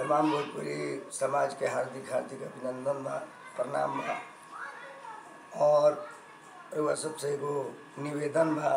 तमाम भोजपुरी समाज के हार्दिक हार्दिक अभिनंदन बा प्रणाम बा और रउआ सबसे एगो निवेदन बा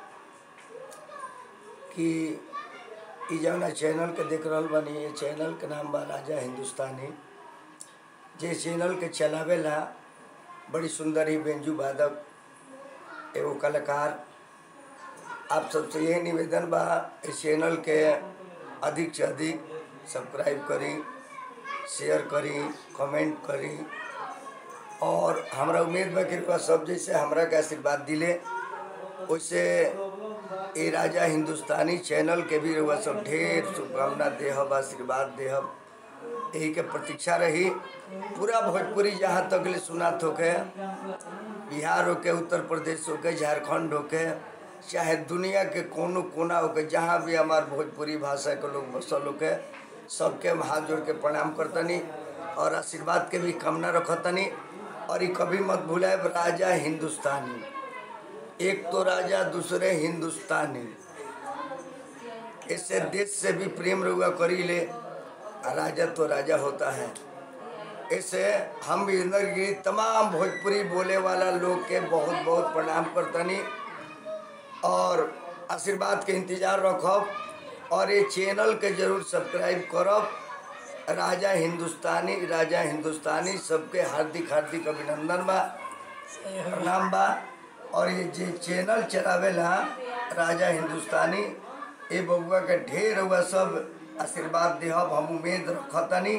कि इ जौना चैनल के देख रहल बानी ये चैनल के नाम बा राजा हिंदुस्तानी जे चैनल के चलावेला बड़ी सुंदर ही बेंजू वादक एगो कलाकार आप सबसे यही निवेदन बा इस चैनल के अधिक से अधिक सब्सक्राइब करी शेयर करी कमेंट करी और हमरा उम्मीद बा कि रउआ सब जैसे हमरा के आशीर्वाद दिले वैसे ए राजा हिंदुस्तानी चैनल के भी रउआ सब ढेर शुभकामना देहब आशीर्वाद देहब यही के प्रतीक्षा रही पूरा भोजपुरी जहाँ तक ले सुनात होके बिहार होके उत्तर प्रदेश होके झारखंड होके चाहे दुनिया के कोनो कोना होके जहाँ भी हमार भोजपुरी भाषा के लोग बसल होके सबके हम हाथ जोड़ के प्रणाम करतनी और आशीर्वाद के भी कामना रखतनी और ये कभी मत भूलाए राजा हिंदुस्तानी एक तो राजा दूसरे हिंदुस्तानी इससे देश से भी प्रेम रुआ करी ले आ राजा तो राजा होता है इससे हम भी गिरी तमाम भोजपुरी बोले वाला लोग के बहुत बहुत प्रणाम करतनी और आशीर्वाद के इंतजार रखब और ये चैनल के जरूर सब्सक्राइब करब राजा हिंदुस्तानी राजा हिंदुस्तानी सबके हार्दिक हार्दिक अभिनंदन बा प्रणाम बा और ये जे चैनल चलावेला राजा हिंदुस्तानी ए बबुआ के ढेर हुआ सब आशीर्वाद देहब हम उम्मीद रखतनी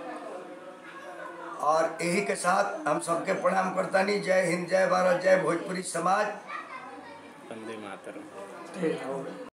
और यही के साथ हम सबके प्रणाम करतनी जय हिंद जय भारत जय भोजपुरी समाज वंदे मातरम ठीक